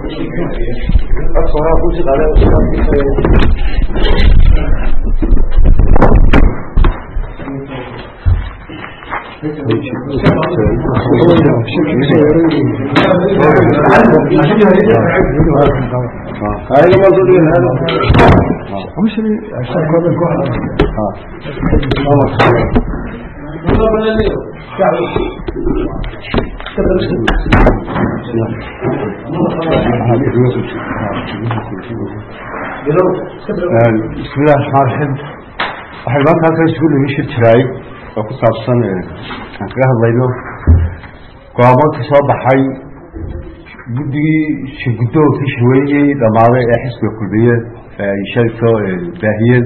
بسم الله الرحمن الرحيم waxay maanta halkan isugu nimi shir jiraay oo ku saabsan aan kaga hadlayno go-aamanka soo baxay guddigii shirgudoonkii shirweyniyey dhammaaday ee xisbiga kulmiye ay shalay soo baahiyeen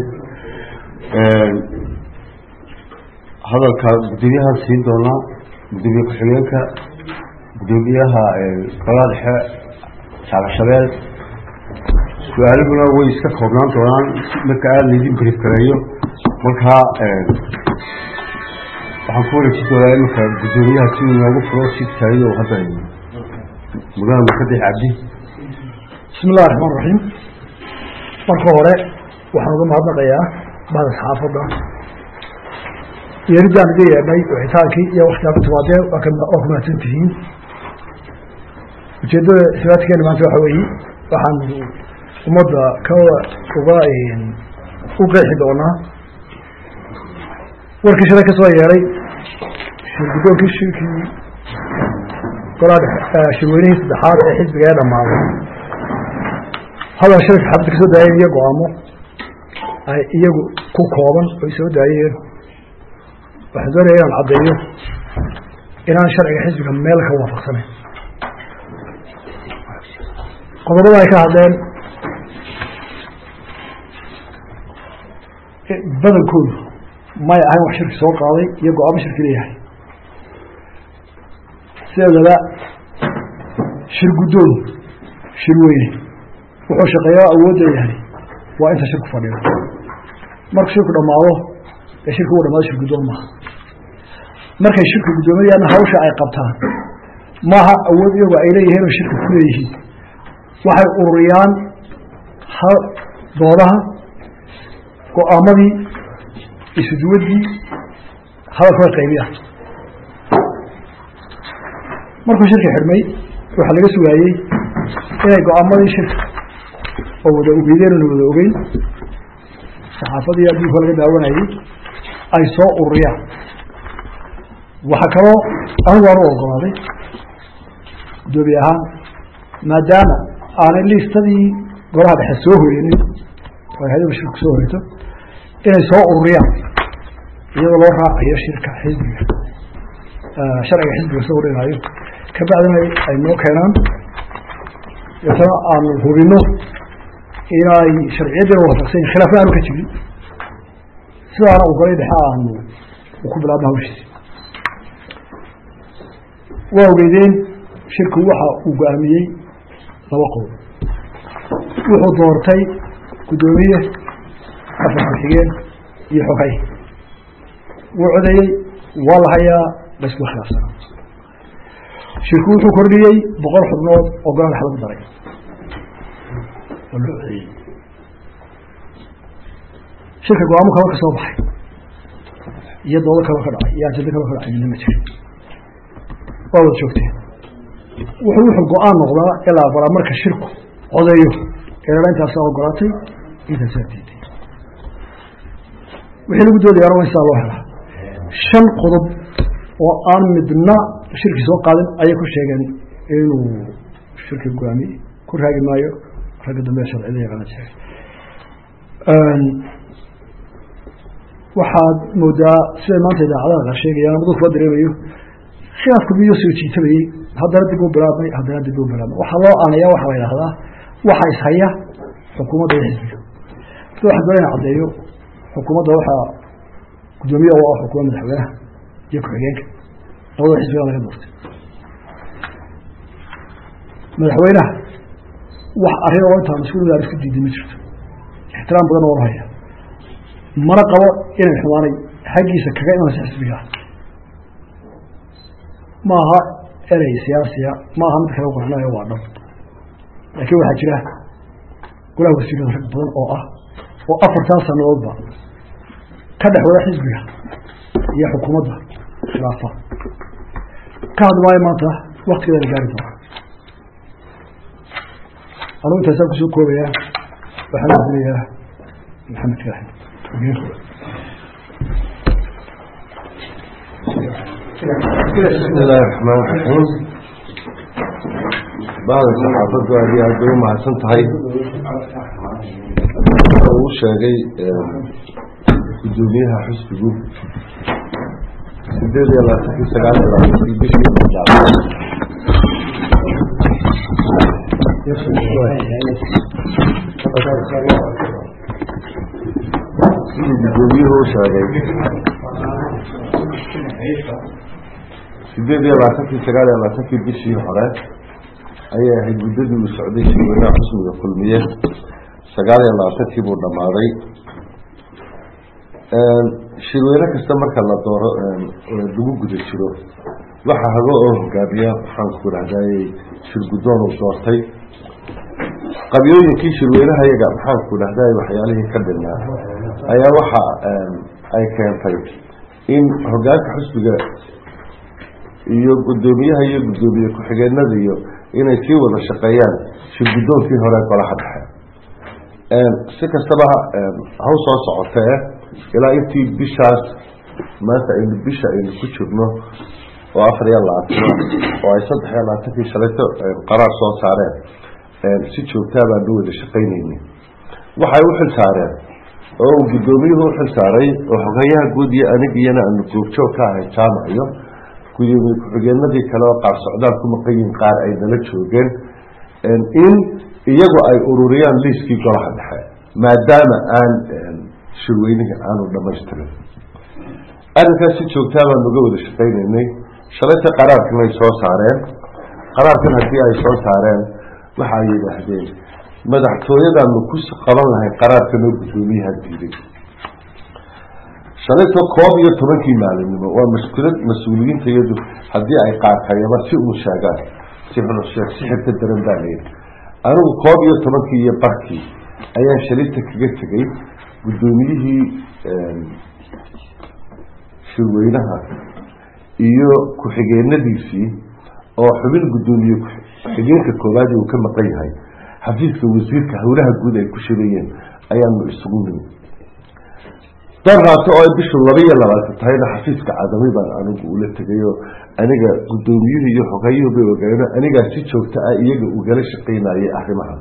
hadalka guddoomiyahaan siin doonaa guddoomiye ku-xigeenka guddoomiyaha golaha dhexe saabashabeel su-aalihuna way iska koobnaan doonaan marka aada laydin brief gareeyo markaa waxaan ku wareejin doonaa iminka guddoomiyaha si uu inoogu furo si taayado hadda mudana mukadix cabdi bismi illahi raxmaan raxiim marka hore waxaan uga mahadnaqayaa bahda saxaafadda yeeridaan iga yeedhay wixitaankii iyo waktigaa ku timaadeen waa ku mahadsan tihiin ujeeddada sibaadkeena maanta waxa weeye waxaan ummadda ka uga u qeexi doonaa warkii shalay ka soo yeedhay shirgudoonkii shirkii golaha shirweynihii saddexaad ee xisbiga ee dhammaaday hadal shalay saxaabadda ka soo daayeen iyo go-aamo ay iyagu ku kooban oy soo daayeen waxaan doonaya inaan caddeeyo inaan sharciga xisbiga meel ka waafaqsanayn qodobada ay ka hadleen badankoodu may ahayn wax shirki soo qaaday iyo go-aamo shirki leeyahay sideedaba shir guddoon shir weyne wuxuu shaqeeyaa awoodda yahay waa inta shirku fadhiyo marku shirku dhammaado ee shirki uu dhamaado shir guddoon maaha markay shirka guddoomayaan hawsha ay qabtaan maaha awood iyagu ay leeyihiin oo shirka ku leeyihiin waxay ururiyaan doodaha go-aamadii isuduwaddii hadalka way qaybiyaan markuu shirka xidhmay waxaa laga sugaayey inay go-aamadii shirka oo wada ogeydeen oona wada ogeyn saxaafadii adduunka laga daawanayey ay soo ururiyaan waxaa kaloo anigu aan u ogolaaday guddoomiye ahaan maadaama aanay liistadii golaha dhexe soo horenin oo hay-adaba shirku soo horeto inay soo ururiyaan iyadoo loo raacayo shirka xisbiga sharciga xisbiga soo horinaayo kabacdina ay noo keenaan deetana aanu hubino inay sharciyaddiina waafaqsan khilaafna aanu ka jirin sidaana ogolay dhexe aanu ku bilaabna hawshiisi waa ogeydeen shirku waxa uu go-aamiyey laba qodob wuxuu doortay guddoomiye afar ku-xigeen iyo xogay wuu codeeyey waa la hayaa laysku khilaafsanaa shirku wuxuu kordhiyey boqol xubnood oo golaha dhex lagu daray oo loo codeeyey shirka go-aamo kalo ka soo baxay iyo doodo kaloo ka dhacay iyo ajado kaloo ka dhacay midna ma jirin waa wada joogteen wuxuu wuxuu go-aan noqdaa in la aqbalaa marka shirku codeeyo eela intaasaa ogolaatay intaasaa diiday wixii lagu doodayaana waa in sidaa loo helaa shan qodob oo aan midna shirki soo qaadin ayay ku sheegeen inuu shirki go-aamiyey ku raagi maayo ragga dambe sharciyada yaqaana sheegay waxaad moodaa siday maanta idaacadaha qaar sheegayaan amadu kuwa dareemayo khilaafku miyuu soo jiitabayey haddana dib u bilaabmay haddana dib u bilaabmay waxaa loo aanaya waxaa la yidhahdaa waxa ishaya xukuumadda iyo xisbiga sida waxaa doona ina caddeeyo xukuumadda waxaa guddoomiye u ah xukuuma madaxweynaha iyo ku-xigeenka labada xisbiga laga doortay madaxweynaha wax arrin oo intaan isku midaar isku diiday ma jirto ixtiraam badan oo la haya mana qabo inay xumaanay xaggiisa kaga imanaysa xisbiga maaha erey siyaasiya maaha mid kale qurxinayo waa dhab laakiin waxaa jira golaha wasiirada rag badan oo ah oo afartan sanadoodba ka dhex wada xisbiga iyo xukuumadda khilaafa ka hadli maayo maanta waktigeeda la gaari doona anugu intaasaan kusoo koobayaa waxaan udilayaa maxamed kaaxid بسم الله الرحمن الرحيم بعد saxaafaddu aad iyo aad bay u mahadsan tahay uu sheegay gudoomiyaha xisbigu sideed iyo labaatankii sagaal iyo labaatankii bishii sidii gudoomiyuhu u sheegay sideed iyo labaatankii sagaal iyo labaatankii bishii hore ayay ahayd muddadii uu socday shirweynaha xusmiga kulmiye sagaal iyo labaatankii buu dhammaaday shirweyne kasta marka la dooro lagu guda jiro waxa hago oo hogaamiya waxaanku idhahdayy shirguddoon uu doortay qabyooyinkii shirweynaha iyaga maxaanku idhahday waxyaalihii ka dhinaa ayaa waxa ay keentay in hogaanka xusbiga iyo guddoomiyaha iyo guddoomiye ku-xigeenada iyo inay sii wada shaqeeyaan shirguddoonkii hore golaha dhexe si kastaba haw soo socotee ilaa intii bishaas maanta aynu bisha aynu ku jirno oo afar iyo labaatana oo ay saddex iyo labaatankii shalayto qaraar soo saareen si joogtaa baanu wada shaqaynayni waxay u xil saareen oo uu guddoomiyuhu u xil saaray oo xogayaha guud iyo anig iyana aanu goobjoog ka ahay jaamac iyo gudoomiye ku-xigeenadii kale oo qaar socdaal ku maqan yihin qaar ay nala joogeen in iyagu ay ururiyaan liiskii golaha dhexe maadaama aan shirweynihii aanu dhamaystirin arrinkaas si joogtaa baanu uga wada shaqaynaynay shalayta qaraarkan ay soo saareen qaraarkan haddii ay soo saareen waxa ay yidhaahdeen madaxtooyadaanu ku qaban lahay qaraarkan oo guddoomiyaha diiday shalayto koob iyo tobankii maalinimo waa mashkulad mas-uuliyiinta iyadu haddii ay qaarkayaba si uu sheegaan si xulusheeg si xirka daran baa layidhi anigu koob iyo tobankii iyo barkii ayaan shalayta kaga tegay guddoomiyihii shirweynaha iyo ku-xigeenadiisii oo xubin guddoomiye ku-xigeenka koowaadii uu ka maqan yahay xafiiska wasiirka howlaha guud ay ku shirayeen ayaanu isugu nimi daraato oo ay bishu laba iyo labaatan tahayna xafiiska cadami baan anigu ula tegayoo aniga guddoomiyuhu iyo xogayuhu bay ogaano anigaa si joogta ah iyaga ugala shaqaynayay arrimaha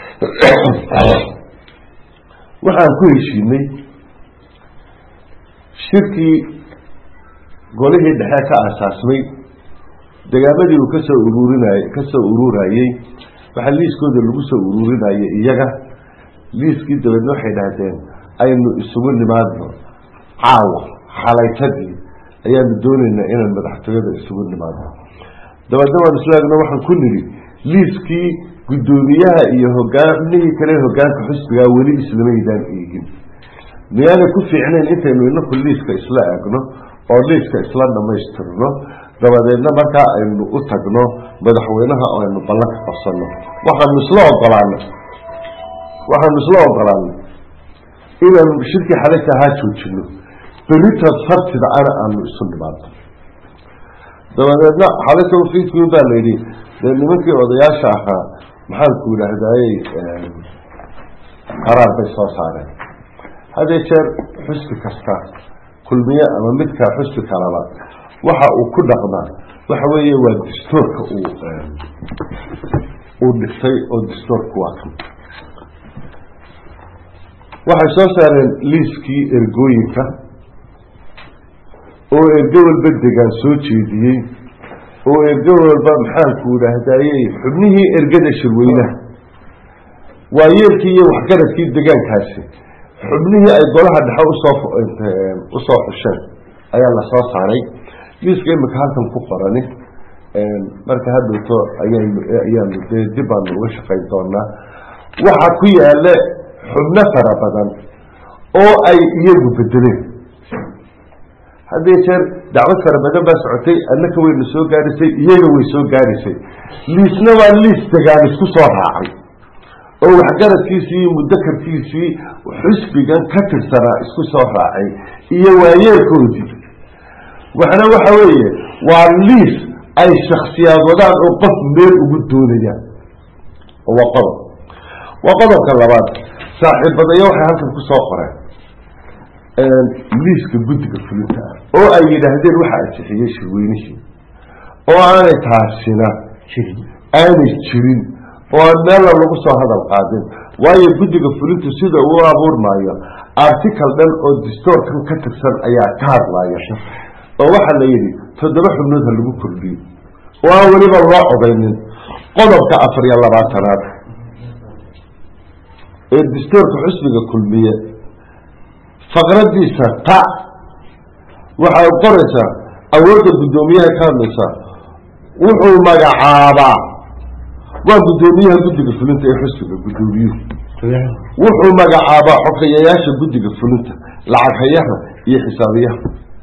waxaan ku heshiinay shirkii golihii dhexe ka aasaasmay degaamadii uu kasoo ururinay kasoo ururayey waxaa liiskooda lagu soo ururinayay iyaga liiskii dabeedna waxay dhahdeen aynu isugu nimaadno caawa xalaytadii ayaanu doonaynaa inaan madaxtooyada isugu nimaadno dabeedna waan isla egno waxaan ku nidhi liiskii guddoomiyaha iyo hogaamihii kale hogaanka xusbigaa weli islamaydaan eegin miyaanay ku fiicnayn intaynu inaku liiska isla eegno oo liiska isla dhamaystirno dabadeedna markaa aynu u tagno madaxweynaha oo aynu ballanka qabsanno waxaanu isla ogolaanay waxaanu isla ogolaanay inaanu shirkii xalayta ahaa joojino berita sabtida ana aanu isu nimaadno dabadeedna xalayta fiidkiin baa layidhi dee nimankii odayaasha ahaa maxaanku yidhaahdayey qaraar bay soo saareen hadee jeer xusbi kasta kulmiye ama midka xusbi kalaba waxa uu ku dhaqmaa waxa weeye waa dastoorka uu uu dhigtay oo dastoorku waa kan waxay soo saareen liiskii ergooyinka oo ergo walba degaan soo jeediyey oo ergo walba maxaanku idhaahdayey xubnihii ergada shirweynaha waa yeelkii iyo waxgaradkii degaankaasi xubnihii ay golaha dhexe usoo usoo xusheen ayaa lasoo saaray liiska imika halkan ku qorani marka hadhowto ayaynu ayaanu dee dib baanu uga shaqayn doonaa waxa ku yaala xubno fara badan oo ay iyagu bedeleen haddii jeer dacwad fara badan baa socotay annaka wayna soo gaarisay iyaga way soo gaarisay liisna waa liis degaan isku soo raacay oo waxgaradkiisii iyo mudakarkiisii xusbigan ka tirsanaa isku soo raacay iyo waayeelkoodii waxna waxa weeye waa liis ay shaksiyaad wadaan oo qof meel ugu doonayaan waa qodob waa qodobka labaad saaxiibadaya waxay halkan ku soo qoreen liiska guddiga fulinta ah oo ay yidhaahdeen waxa ansixiyey shirweynihii oo aanay taasina aanay jirin oo aan meella lagu soo hadal qaadin waayo guddiga fulintu sida uu abuurmaayo article dhan oo distoorkan ka tirsan ayaa ka hadlaya oo waxaa la yidhi toddoba xubnood ha lagu kordhiyo oo aan weliba loo codaynin qodobka afar iyo labaatanaad ee distoorka xusbiga kulmiye faqradiisa ta waxay qoraysaa awoodda guddoomiyaha ka hadlaysaa wuxuu magacaabaa waa guddoomiyaha guddiga fulinta ee xusbiga guddoomiyuhu wuxuu magacaabaa xogeyayaasha guddiga fulinta lacag hayaha iyo xisaabiyaha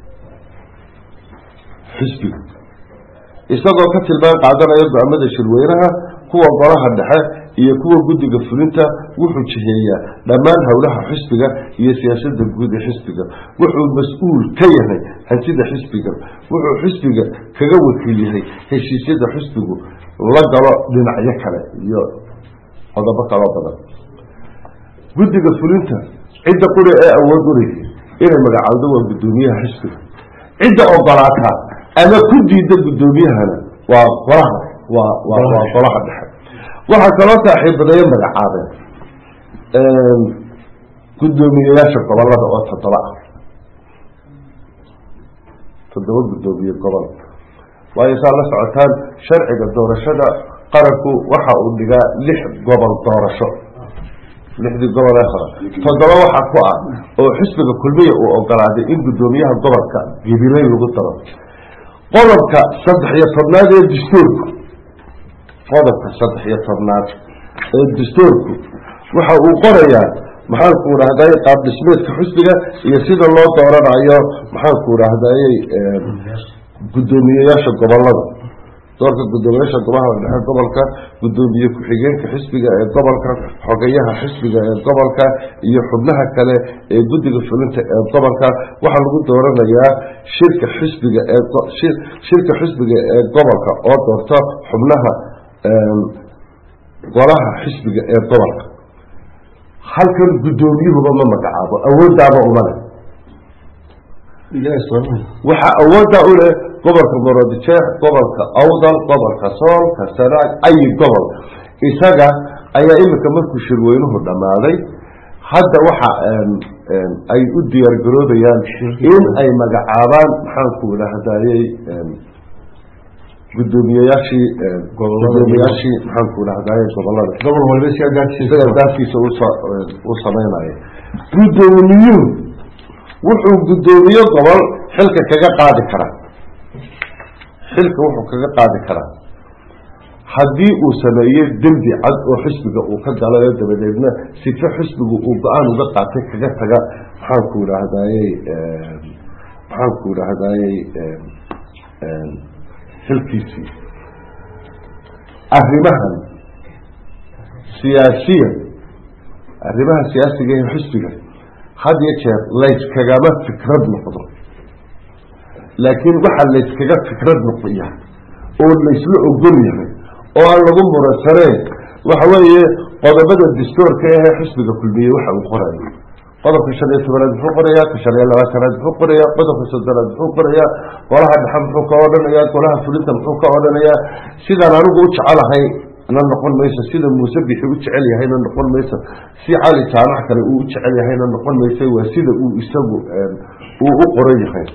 xisbiga isagoo ka tilmaan qaadanaya go-aamada shirweynaha kuwa golaha dhexe iyo kuwa guddiga fulinta wuxuu jiheeyaa dhammaan howlaha xisbiga iyo siyaasada guud ee xisbiga wuxuu mas-uul ka yahay hantida xisbiga wuxuu xisbiga kaga wakiil yahay heshiisyada xisbigu la galo dhinacyo kale iyo qodobo kaloo badan guddiga fulinta cidda quri ee awood uleeyahay inay magacaawdo waa guddoomiyaha xisbiga cidda ogolaataa ama ku diida guddoomiyahana waa golaha waa waa waa golaha dhexe waxaa kaloo saaxiibadeeyo magacaabeen guddoomiyeyaasha gobolada oo toddoba ah toddoba guddoomiye gobol waayo saa la socotaan sharciga doorashada qaranku waxa uu dhigaa lix gobol doorasho lixdii gobol ee hore toddoba waxaa ku ah oo xisbiga kulmiya uu ogolaaday in guddoomiyaha gobolka gabiley lagu daro qodobka saddex iyo tobnaad ee dastuurku qodobka saddex iyo tobnaad ee dastuurku waxa uu qorayaa maxaanku idhahday qaab dhismeedka xusbiga iyo sida loo dooranayo maxaanku idhahday guddoomiyeyaasha gobolada doorka guddoomiyaasha golaha dhexe gobolka guddoomiye ku-xigeenka xisbiga ee gobolka xogeyaha xisbiga ee gobolka iyo xubnaha kale ee guddiga fulinta ee gobolka waxaa lagu dooranayaa shirka xisbiga ee shirka xisbiga ee gobolka oo doorta xubnaha golaha xisbiga ee gobolka halkan guddoomiyuhuba ma magacaabo awooddaaba umale waxaa awoodda u leh gobolka morodijeex gobolka awdal gobolka soolka sanaag ayi gobol isaga ayaa iminka markuu shirweynuhu dhammaaday hadda waxa ay u diyaar garoobayaan in ay magacaabaan maxaanku idhahdayey guddoomiyeyaashii guddoomiyaashii maxaanku idhahdaye gobolada gobol walba si isaga gaarkiisa u samaynayo guddoomiyuhu wuxuu guddoomiye gobol xilka kaga qaadi karaa xilka wuxuu kaga qaadi karaa haddii uu sameeyo dembi cad oo xisbiga uu ka galayo dabadeedna sife xisbigu uu go-aan uga qaatay kaga taga maxaanku idhaahdayey maxaanku idhaahdayey xilkiisii arrimahan siyaasiya arrimaha siyaasiga ee xisbiga had iyo jeer layskagama fikrad noqdo laakiin waxaa layskaga fikrad noqoya oo laysla ogol yahay oo aan lagu muransaneen waxa weeye qodobada dastuurka ee xisbiga kulmiye waxa uu qorayo qodobka shan iyo tobanaad muxuu qorayaa ka shan iyo labaatanaad muxuu qorayaa qodobka soddonaad muxuu qorayaa golaha dhexe muxuu ka odhanayaa golaha fulinta muxuu ka odhanayaa sidaan anigu u jecelahay na noqon mayso sida muuse bixi u jecel yahayna noqon mayso si cali jaamac kale uu u jecel yahayna noqon mayso waa sida uu isagu uu u qoran yahay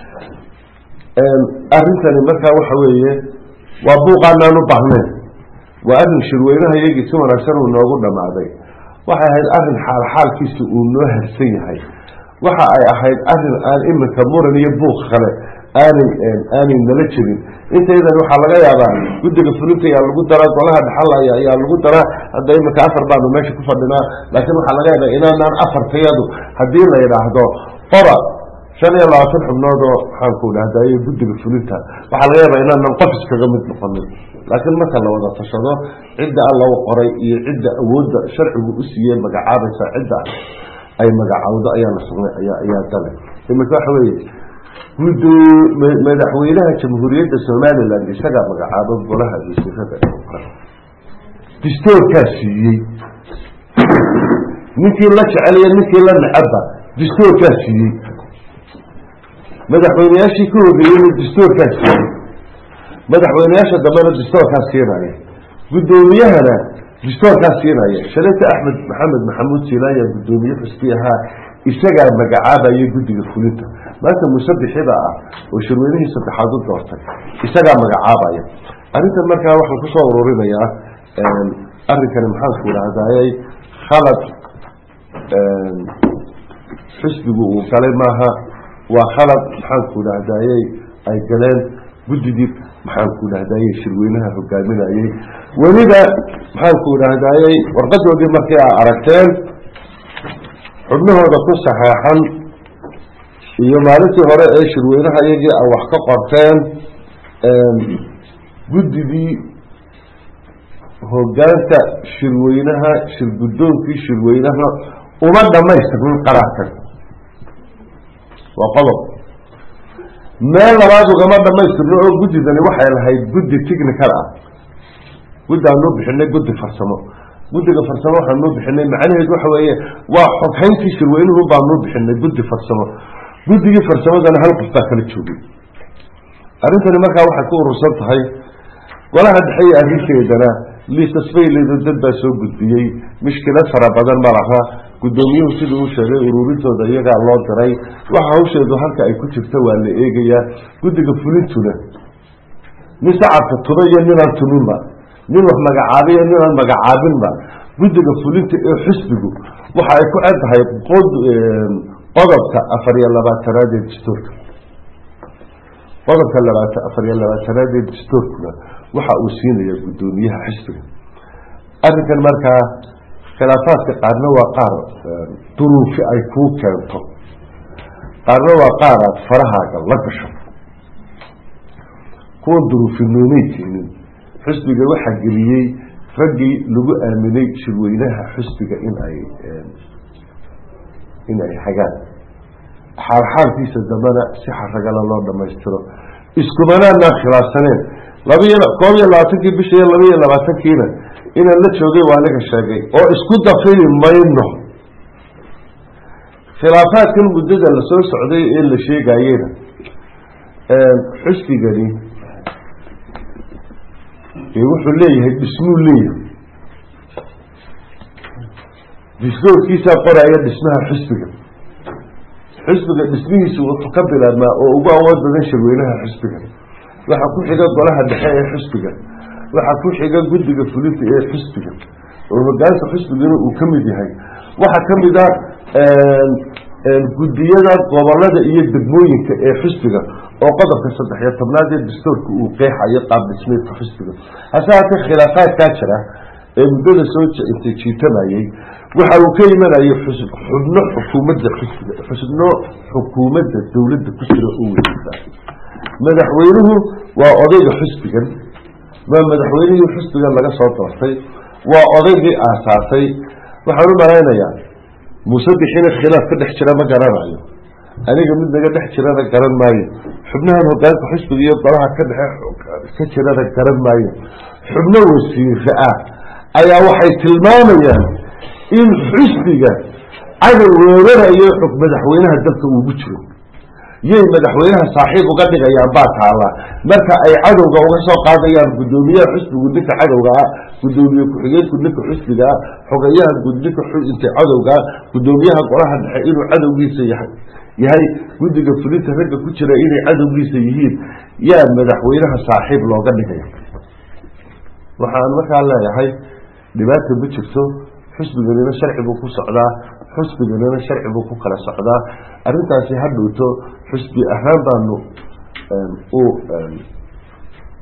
arrintani markaa waxa weeye waa buuqaanaan u baahnayn waa arrin shirweynaha iyagii si wanaagsan uu noogu dhammaaday waxay ahayd arrin xaal xaalkiisa uu noo harsan yahay waxa ay ahayd arrin aan iminka muran iyo buuq kale aanay aanay nala jirin intaydan waxaa laga yaabaa guddiga fulinta ayaa lagu daraa golaha dhaxal ayaa lagu daraa hadda iminka afar baanu meesha ku fadhinaa laakiin waxaa laga yaabaa inaanaan afartayadu haddii la yidhaahdo qora shan iyo labaatan xubnood oo maxaanku dhahdaye guddiga fulinta waxaa laga yaabaa inaanan qof iskaga mid noqonin laakiin marka la wada tashado cidda alla u qoray iyo cidda awoodda sharcigu u siiyey magacaabaysa cidda ay magacawdo ayaa la sugnay ayaa ayaa dale imika waxa weeye gudo madaxweynaha jamhuuriyadda somaliland isagaa magacaabo golaha wasiirada distoorkaa siiyey ninkii la jeceliyo ninkii la necabba distoorkaa siiyey madaxweyneyaashii ka horreeyeyna distoorkaa siiyey madaxweyneyaasha dambena distoorkaa siinaya guddoomiyahana distoorkaa siinaya shalayta axmed maxamed maxamuud silaaya guddoomiye xusbi ahaa isagaa magacaabaya guddiga fulinta maanta musabixida ah oo shirweynihii saddexaad u doortay isagaa magacaabaya arrintan markaa waxaan kusoo ururinayaa arrinkani maxaanku idhahdayay khalad xisbigu uu galay maaha waa khalad maxaanku idhahdayey ay galeen guddidii maxaanku idhahdayey shirweynaha hogaaminayey weliba maxaanku idhahdayey warqadoodii markii aa aragteen xubnahooda ku saxeexan iyo maalintii hore ee shirweynaha iyagii a wax ka qorteen guddidii hogaanka shirweynaha shirguddoonkii shirweynaha uma dhamaystirnin qaraarkan waa qodob meel labaad ugama dhamaystirno oo guddidani waxay lahayd guddi technical ah guddi aanuu bixinay guddi farsamo guddiga farsamo waxaanuu bixinay macnaheedu waxa weeye waa xoghayntii shirweynuhu baanuu bixinay guddi farsamo guddigii farsamadana hal qof baa kala joogay arrintani markaa waxay ku urursan tahay golaha dhexe iyo arrinteedana liisas bayleedo dad baa soo gudbiyey mushkilad fara badan ma laha guddoomiyuhu siduu u sheegay ururintooda iyagaa loo diray waxa hawsheedu halka ay ku jirto waa la eegayaa guddiga fulintuna nin sacabka tuba iyo ninaan tuminba nin wax magacaabay iyo ninaan magacaabinba guddiga fulinta ee xisbigu waxa ay ku caddahay qodobka afar iyo labaatanaad ee dastuurka qodobka labaatan afar iyo labaatanaad ee dastuurkuna waxa uu siinaya guddoomiyaha xisbiga arrinkan markaa khilaafaadka qaarna waa qaar duruufi ay kuu keento qaarna waa qaar aad farahaaga la gasho kuwan duruufi noomay keenin xisbiga waxaa geliyey raggii lagu aaminay shirweynaha xisbiga in ay in ay hagaan xaalxaalkiisa dambena si xaragala loo dhamaystiro iskumanaanaan khilaafsaneen labaiyo koob iyo labaatankii bisha iyo laba iyo labaatankiina inaan la joogay waa aniga sheegay oo isku dafiri mayno khilaafaadkan muddada lasoo socday ee la sheegayena xusbigani wuxuu leeyahay dhismuu leeyahay distoorkiisaa qoraya dhismaha xusbiga xusbiga dhismihiisu wuxuu ka bilaabmaa oo ugu awood badan shirweynaha xusbiga waxaa ku xiga golaha dhexe ee xusbiga waxaa ku xiga guddiga fulinta ee xusbiga oo hogaanka xusbigana uu ka mid yahay waxaa ka mid a guddiyada gobolada iyo degmooyinka ee xusbiga oo qodobka saddex iyo tobnaad ee dastuurka uu qeexayo qaab dhismeedka xusbiga hase haatee khilaafaadkaa jira ee muddada soo intay jiitamayey waxa uu ka imanayay xubno xukuumadda xusbiga xubno xukuumadda dowladda ku jira u weydiisa madaxweynuhu waa odayga xusbigan waa madaxweynihii xusbigan laga soo doortay waa odaygii aasaasay waxaan u malaynayaa muuse bixina khilaaf ka dhex jira ma garanayo aniga mid naga dhex jirana garan maayo xubnahan hogaanka xusbiga iyo golaha ka dhexe ka jirana garan maayo xubno wasiire ah ayaa waxay tilmaamayaan in xusbiga cadow weerarayo xog madaxweynaha dalka uugu jiro yay madaxweynaha saaxiib uga dhigayaan baa taala marka ay cadowga uga soo qaadayaan guddoomiyaha xusbigu ninka cadowga ah guddoomiye ku-xigeenku ninka xusbiga ah xogayaha ninka inta cadowga ah guddoomiyaha golaha dhexe inuu cadowgiisa yahay yahay guddiga fulinta ragga ku jira inay cadowgiisa yihiin yaa madaxweynaha saaxiib looga dhigaya waxaan markaa leeyahay dhibaata ma jirto xusbiganina sharci buu ku socdaa xusbiganina sharci buu ku kala socdaa arrintaasi ha dhowto xusbi ahaan baanu u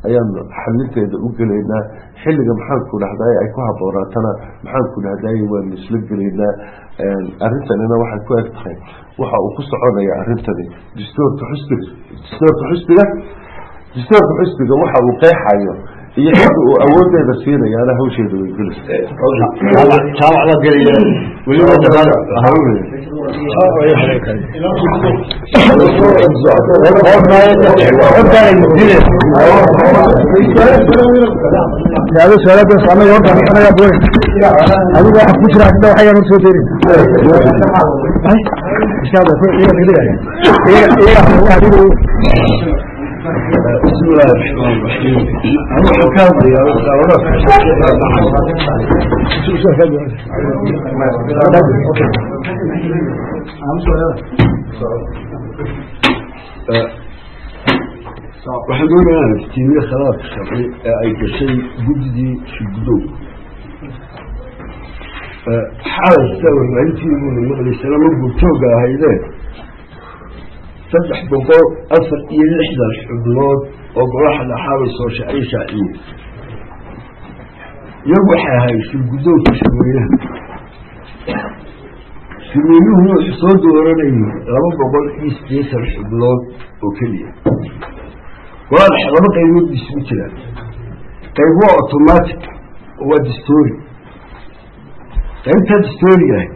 ayaanu xalinteeda u gelaynaa xilliga maxaanku dhahday ay ku haboonaatana maxaanku dhahday waanu isla gelaynaa arrintanina waxay ku eg tahay waxa uu ku soconaya arrintani dastuurka xusbiga dastuurka xusbiga dastuurka xusbiga waxa uu qeexayo iyo xilka uu awoodeeda siinayaana hawsheeda way jaamacda gelaya weliba هذا سؤال بس أنا يوم أنا يا أبوي هذا واحد كشرة كده وحيا نفسه تاني إيش هذا إيه كده إيه إيه واحد بسم الله الرحمن الرحيم أنا حكام يا waxaan doonayaa iftiimiye khalaaf sharci ee ay gashay guddigii shirgudow xaalasta warbaahintiibuna maqlaysana ma gurtooga ahaydeen saddex boqol afar iyo lixdan xubnood oo golaha dhaxaabay soo shacay shaaciye iyagu waxay ahayd shirgudowka shirweynaha shirweynuhuna wuxuu soo dooranayay laba boqol iyo sideetan xubnood oo keliya golaha dhexe laba qaybood ba isugu jiraan qayb waa automatic oo waa distory qaybtaa distory ahay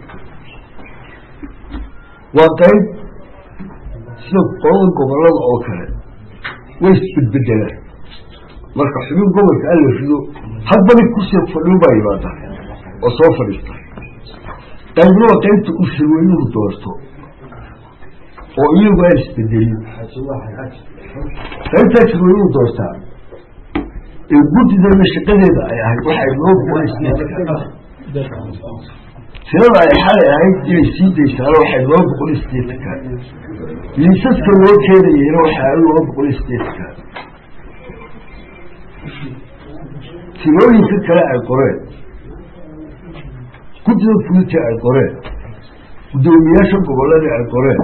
waa qayb sida qolada gobolada oo kale way isbedbedelaan marka xubin gobolka alla rido hadbana kursiga fadhiu baa yimaada oo soo fadhiista qaybna waa qaybta uu shirweynuhu doorto oo iyagu aan isbedelin qaybtaa shirweynuhu doortaa ee guddidana shaqadeeda ay ahayd waxay loo boqolisneedka tirada ay xalay ahayd inay sii daysaano waxay loo boqol sideetanka liisaska loo keenayeyna waxaa loo boqol sideetanka tirooyinka kale ay qoreen guddida fulinta ay qoreen guddoomiyaasha goboladii ay qoreen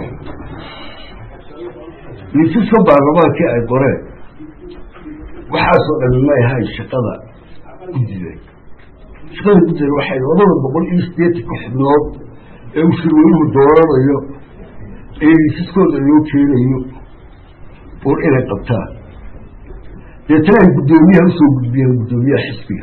liisaska baarlamaankii ay qoreen waxaasoo dhami ma ahayn shaqada guddida shaqada guddida waxay labada boqol iyo sideetanka xubnood ee uu shirweynuhu dooranayo ee liisaskooda loo keenayo bur inay qabtaan deetana ay guddoomiyaha usoo gudbiyeen guddoomiyaha xisbiga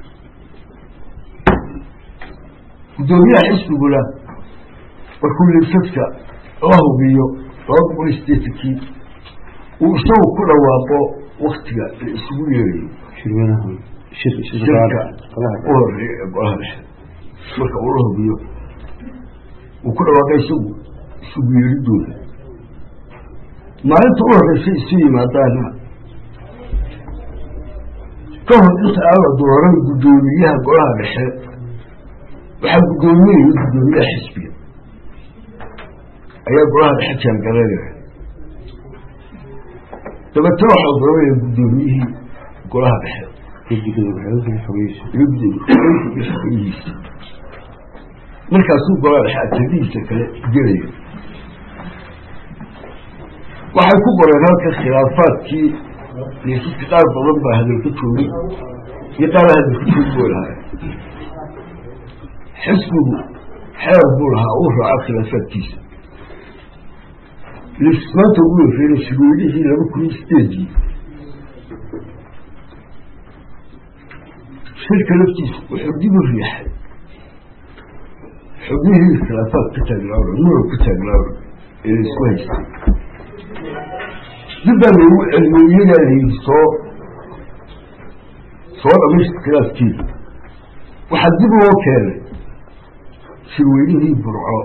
guddoomiyaha xisbiguna markuu liisaska la hubiyo laba boqol iyo sideetankii uu isagu ku dhawaaqo waktiga la isugu yeerayo shirka u horeeya ee golaha dhexe marka uu la hubiyo uu ku dhawaaqay isagu isugu yeeridooda maalinta u horeysa isu yimaadaana ka hor inta aan la dooran guddoomiyaha golaha dhexe waxaa guddoominaya guddoomiyaha xisbiga ayaa golaha dhexe jaangareynaya dabeetana waxaa dooranaya guddoomiyihii golaha dhexe xogihiisa markaasuu golaha dhexe ajadihiisa kale gelaya waxay ku qoreen halka khilaafaadkii liisaska qaar badan baa hadalka joogay iyo qaar hadalka joog buu lahaa xisbigu xeer buu lahaa uu raaco khilaafaadkiisa liisas maanta ugu wereeray shirweynihii laba kun iyo sideedii shirka laftiisa wuxuu dib u riixay xubnihii khilaafaad ka taagnaawa muran ka taagnaawa ee laisku haystay dib baa loogu celiyo iyagaa layidhi soo soo dhamaysta khilaafkiida waxaa dib loo keenay shirweynihii burco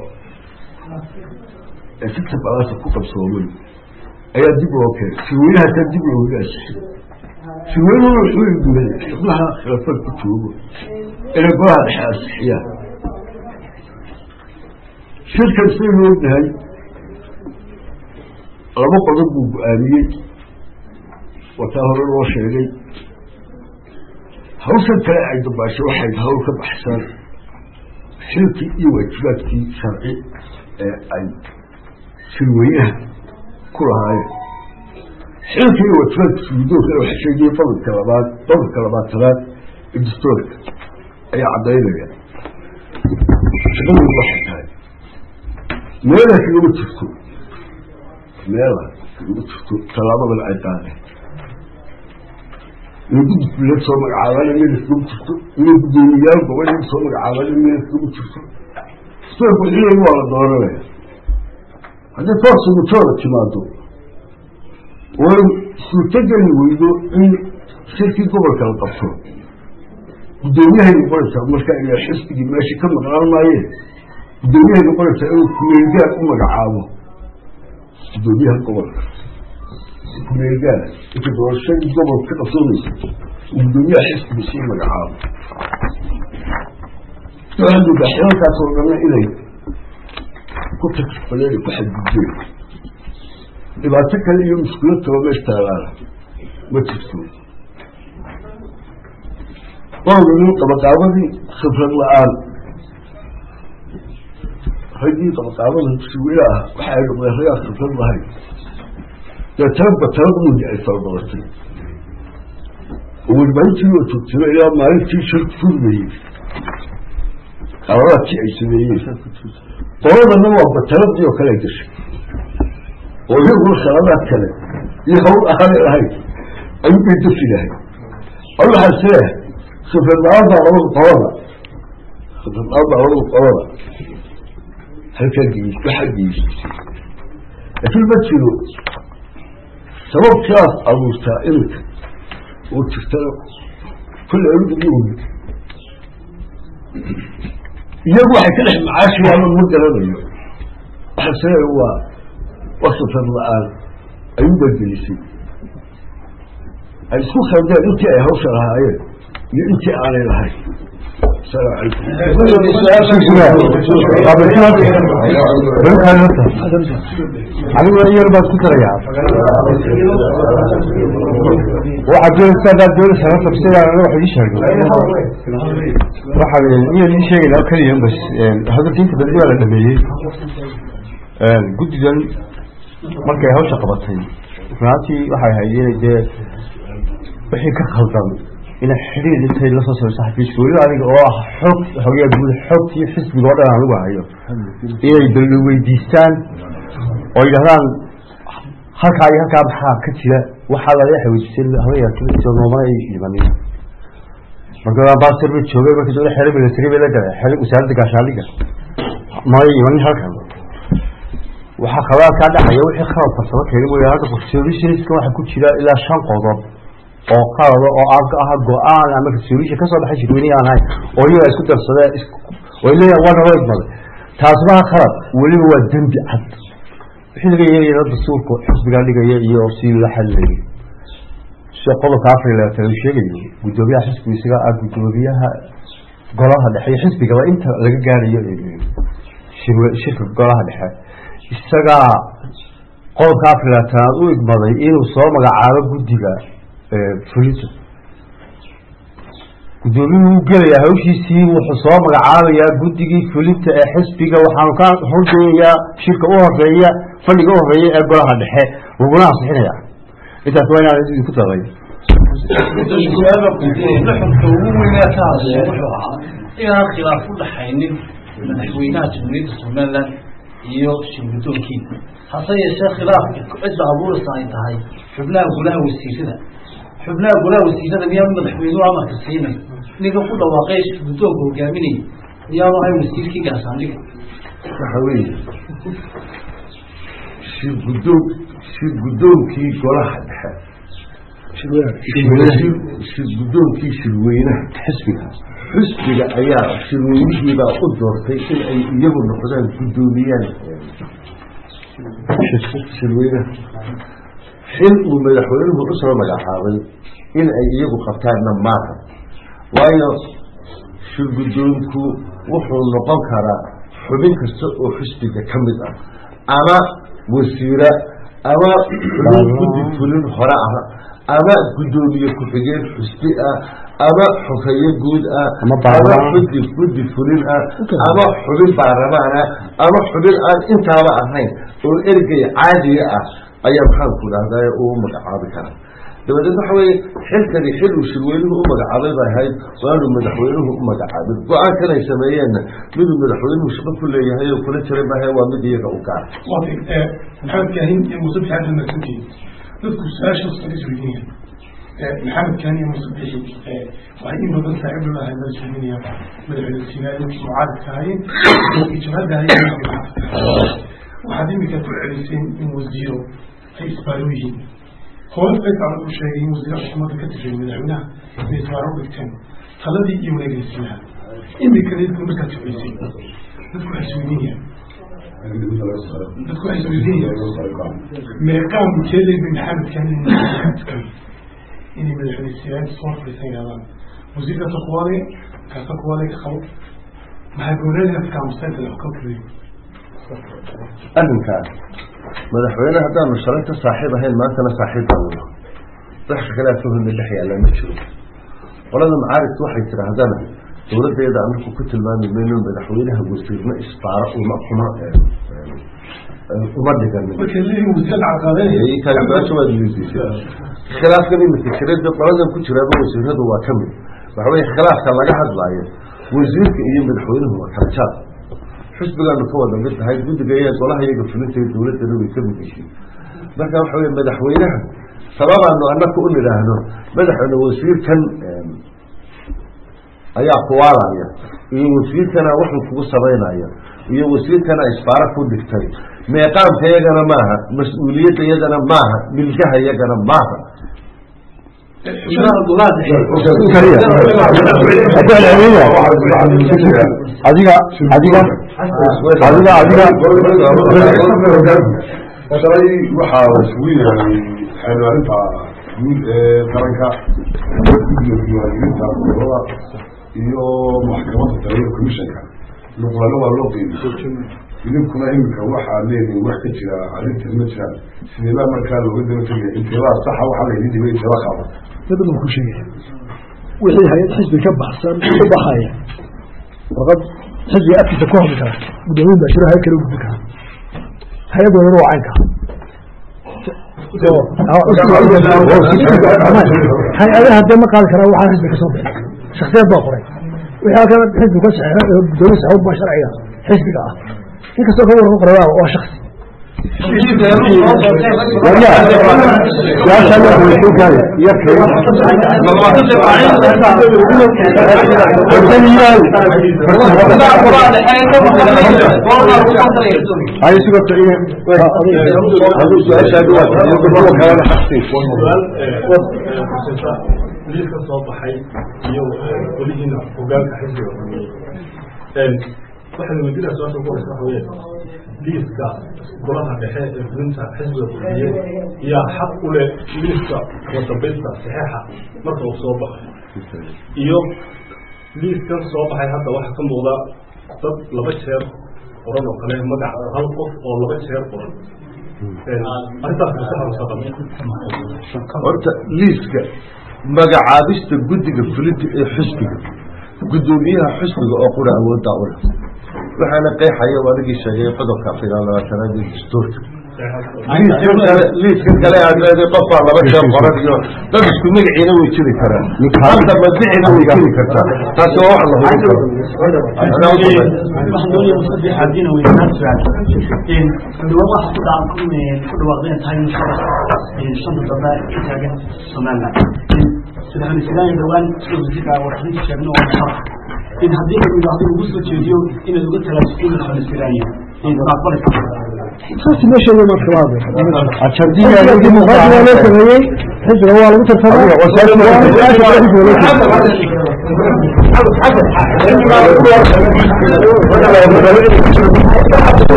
ee sita balaasa ku qabsoomay ayaa dib loo keenay shirweynahaasaa dib looga asixay shirweynuhuna wuxuu igumay xubnaha khilaafad ku joogo inay golaha dhexe asixiyaan shirkan saynu ognahay laba qodob buu go-aamiyey wataa hore loo sheegay hawshan kale ay dambaashay waxay hawl ka baxsan xilkii iyo waajibaadkii sharci ee ay shirweynaha ku lahaayeen xilkii wafaadka suudoonka waxa sheegaya qodobka labaad qodobka labaatanaad ee dastoorka ayaa caddaynaya shaqadoodu waxay tahay meelaha kagama jirto meelaha kagama jirto tallaabadan ay qaadeen inay guddifuleed soo magacaabaan meel iskagama jirto inay guddoomiyaal gobol soo magacaabaan meel iskagama jirto dastoorka wixii waa la dooranaya haddii forsa mutooda timaado oo suurtogeli weydo in shirkii gobolka la qabto guddoomiyahay noqonaysaa marka ila xisbigii meesha ka maqnaan maayeen guddoomiyahay noqonaysaa inuu kumeelgaar u magacaabo guddoomiyaha gobolka kumeelgaar inta doorashadii gobolka ka qabsoonaysa uu guddoomiyaha xisbiga sii magacaabo waxaadoodaa xilalkaas oo dhanna inay ku takfaleen ku xadgudbeen dhibaato kale iyo mushkilad kalo meesha taalaana ma jirto waanu qabaqaabadii khibrad la-aan raggii qabaqaabada suwila ah waxa ay noqdeen raggaa khibrad lahayn deetana batalaqmudi ay farabadatay oo warbaahintii oo joogtiro ilaa maalintii shirku furmayey qaladaadkii ay sameeyeen qoladana waa bataladii oo kale gashay oo iyaguna khaladaad kale iyo hawl ahaanay lahayn ayuu bay dafi lahay a waxaa isleeyahay khibrad la-aan baa labada qolada khibrad la-aan baa labada qolada halkaa geys waxaa geysatay laakiin ma jiro sababkaas abuurtaa iminka oo jirtana kulle anigu ma ogi iyagu waxay ka dhex macaashiyaan ma garanayo waxaa isleeyahay waa waa khibrad la-aan ayuu bagelisay ay isku khaldeen intii ay hawsha lahaayeen iyo intii aanay lahayn asalaamu aniguna iyar baad ku tarayaa waxaad doonaysa haddaad doonaysa horta sida anaga wax ii sheegno waxaan iyar ii sheegayna keliya bas hadalka inta badan waa la dhameeyey guddigan markay hawsha qabatay runaatii waxay ahayd inay dee wixii ka khaldan inay xidhiir intay lasoo samayso xafiiska weliba aniga oo ah xog xogaa guud xogtii xisbiga oo dhan anigu hayo inay bal weydiistaan oo yidhahdaan halkaa iyo halkaa maxaa ka jira waxaa laga xaweydiisay habayaa noomana ay dhimanin marka ambassador bay joogay markii dowla xere military bay la galay xere wasaaradda gaashaandhigga may imanin halkan waxaa khaladaad kaa dhacaya wixii khalad farsamo keeni mooya hadda constitutionska waxaa ku jira ilaa shan qodob oo qalada oo aan ka aha go-aan ama constitution kasoo baxay shirweynihi aan ahayn oo iyaga isku darsadeen oo leeyahay waa naloo igmaday taasi maha khalad weliba waa dembi cad wixii laga yeelaya dastuurka xisbigaa dhigaya iyo si la xalilayay sida qodobka afar iyo labaatan uu sheegayo guddoomiyaha xisbiga isaga ah guddoomiyaha golaha dhexe iyo xisbigaba inta laga gaarayo shirka golaha dhexe isagaa qodobka afar iyo labaatanaad u igmaday inuu soo magacaabo guddiga fulinta guddoomiyuhu u gelayaa hawshiisii wuxuu soo magacaabayaa guddigii fulinta ee xisbiga waxaanu ka horgeeyayaa shirka u horeeya fadhiga u horeeya ee golaha dhexe laguna ansixinaya intaas waa inaan idinku daray nuxurka ugu weynaa ka hadlaya wuxuu ahaa inaan khilaaf u dhaxaynin madaxweynaha jamhuuriyadda somaliland iyo shirgudoonkiina hase yeeshee khilaafka cidda abuuraysa ay tahay xubnaha golaha wasiirada xubnaha golaha wasiirada miyaanu madaxweynuhu amarka siinay ninka ku dhawaaqay shirgudoonka hogaaminaya miyaanu ahay wasiirkii gaashaandhiga waxa weeye shir guddoon shir guddoonkii golaha dhexe shir guddoonkii shirweynaha xisbiga xisbiga ayaa shirweynihiibaa u doortay in ay iyagu noqdaan guddoomiyaan shirweynaha xil uu madaxweynuhu usoo magacaabay in ay iyagu qabtaanna maaha waayo shir guddoonku wuxuu noqon karaa xubin kasta oo xisbiga ka mid ah ama wasiira ama xubin guddi fulin hore ah ama guddoomiye ku-xigeen xusbi ah ama xufeeye guud ah Ama ama baarlamaan. guddi guddi fulin ah ama xubin baarlamaan ah ama xubin aan intaaba ahayn oo ergey caadiga ah ayaa maxaanku dhahdaa uu magacaabi karaa dabadeed waxa weeye xilkani xil uu shirweynuhu u magacaabay bay ahayd waanu madaxweynuhu u magacaabin go-aankan ay sameeyeenna miduu madaxweynuhu shaqo ku leeyahay oo kula jiray maaha waa mid iyaga u gaar waafig maxamed kaahin iyo muuse bixi hadda marsantihiin dadku su-aashaas waa isweydiinayaan maxamed kaahin iyo muuse bixi waxay in badan saaxiib la lahay mala sheeginayaan madaxweyne sinaayo mucaaradka ahaayeen iyo jabhadda ahaayeen waxaad imika ku celiseen in wasiiro ay isbaaro yihiin hore faysal u sheegay in wasiir xukuumadda ka tirsan madaxweynaha inay isbaaro dhigteen taladii iyo wareegaysiinaha imikana dadku markaad jeclaysay dadku waxay isweydiinayaan dadku waxay isweydiinayaan meeqaan keelay bin maxamed kaanin inay madaxweyne siyaad soo fadhiisan yidhahdaan wasiirkaasa kuwaale kaasa kuwaale ka qabo maxay goboleedka kaamuseynta wax ka keliya arrinkaas madaxweyne haddaanu shalayta saaxiib ahayn maantana saaxiib baanu wax kalea fahmi dhex yaalla ma jiro qolada macaaridka waxay tidhaahdana dowladdeeda anaku ku tilmaami mayno madaxweynaha wasiirna isbaaro uma kuma uma dhiganin markay leeyihin wasiir caqabeyn kaasha waad weydiisay khilaafkan imika jirada qoladan ku jiraaba wasiiradu waa ka mid waxa weye khilaafka laga hadlaayo wasiirka iyo madaxweynuhu waa kala jaad xisbigaanu ka wada mid tahay guddiga iyo golaha iyaga fulinta dowladdana way ka mid yihiin marka waxa weye madaxweynaha sababaanu anaka u nidhaahno madaxweyne wasiirkan ayaa kuwaalaya iyo wasiirkana waxuu kugu samaynaya iyo wasiirkana isbaaro ku dhigtay meeqaamka iyagana maaha mas-uuliyadda iyagana maaha milkaha iyagana maaha adiga adiga adiga adiga shalay waxaa isugu yahay xeelaarinta guud ee qaranka guddiga diiwaangelinta gobolada iyo maxkamadda taliya commissionka nuqlano waa loo qeybiy idinkuna iminka waxaa leedihin wax ka jira arrintan ma jiraan sideebaa markaa looga daba tegaya inteebaa saxa waxaa laydin dhibay inteebaa qaaba dad baan ku sheegaya wixii hay-ad xisbi ka baxsan u baxaya warqad xisbiga afkiisa ku hadli kara guddoomiyin baa jiro hay kale u gudbi kara hay-ad wadana waa caynka hay-adaha dee ma qaadi karaa waxaa xisbi kasoo bixi shaksiyad baa qoray wixii halkan xisbi ka saxeexo gudoomiye saxuub baa sharciga xisbiga ah inkastoo ka waran qoray waa shaksi liiska soo baxay iyo welihiina hogaanka xisbiga waxay weydiinaa su-aasha ugu horeysa waxa weeye liiska golaha dhexe ee fulinta xisbiga kulmiye yaa xaq u leh liiska wadambaysta saxeexa marka uu soo baxay iyo liiskan soo baxay hadda waxaa ka muuqda dad laba jeer qoran oo kale magac hal qof oo laba jeer qoran arrintaas masaxansaqan horta liiska magacaabista guddiga fulinta ee xisbiga guddoomiyaha xisbiga oo qura awooddaa u leh waxaana qeexaya adigii sheegay qodobka afariyaa labaatanaad ee dastuurka liiskan kale aad leeday qofbaa laba jeer qoran iyo dad isku magaciina way jiri karaan hadda madicina way jiri kartaa taasi waa wax la hubin karo in haddii la yidhaahdo lagu soo jeediyo inaad uga talaasisay madaxweyne saasi meesha iyo marka waa dimuqraadi waa loo sameeyey xisbiga waa lagu tartamay